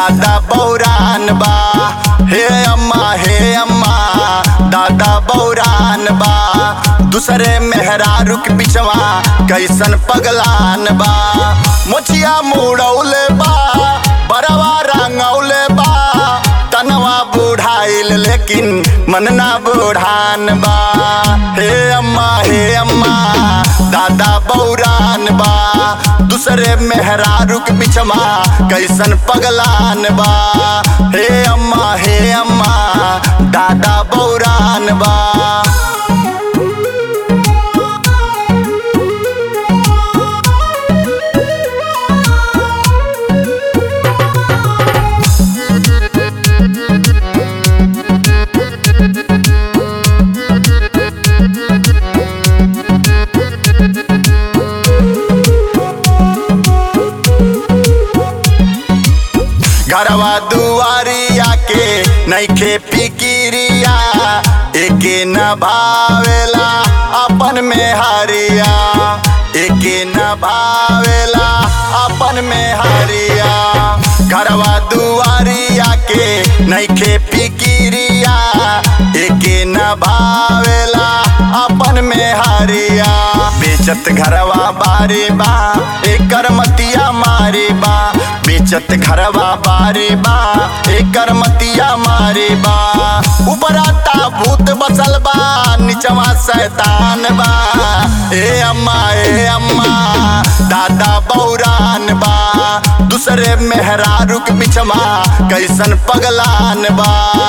दादा बौरान बा हे अम्मा हे अम्मा दादा बौरान बा दूसरे मेहरारू के बिचवा कैसन पगलान बा मोचिया मुड़ौले बा बरवा रंगौले बा तनवा बुढ़ाइल लेकिन मन ना बुढ़ान बा हे अम्मा हे अम्मा दादा बौरान बा दूसरे मेहरारू के बिचमा कैसन पगलान बा हे अम्मा हे अम्मा दादा बौरान बा घरवा दुआरिया के नैखे पिकिरिया एके न भावेला अपन में हरिया एके न भावेला अपन में हरिया घरवा दुआरिया के नैखे पिकिरिया एके न भावेला अपन में हरिया बेचत घरवा बारे बा एकर मतिया मारे बा बेचत घरवा बारे बा एकर मतिया मारे बा उपराता भूत बसल बा निचवा शैतान बा ए अम्मा ए अम्मा दादा बौरान बा दूसरे मेहरारू के बिचमा कैसन पगलान बा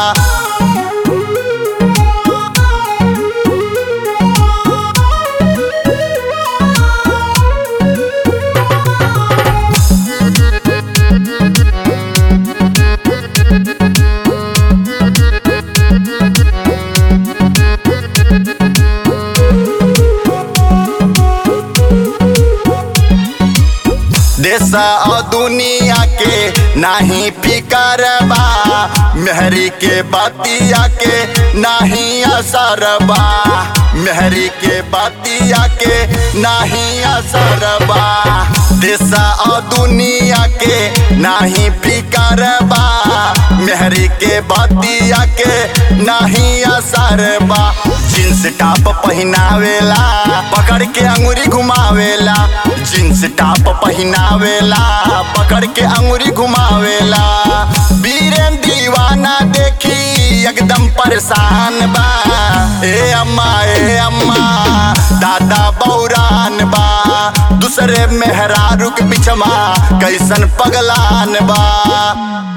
देश और दुनिया के नाही फिकर बा मेहरी के बतिया के नाही असर बा मेहरी के बतिया के नाही असर बा देश और दुनिया के नाही फिकर बा मेहरी के बतिया के नाही असर बा जींस टॉप पहनावेला पकड़ के अंगुरी घुमावेला जींस टॉप पहनावेला पकड़ के अंगुरी घुमावेला बीरेन दीवाना देखी एकदम परेशान बा ए अम्मा ए अम्मा दादा बौरान बा दूसरे मेहरारू के बिचमा कैसन पगलान बा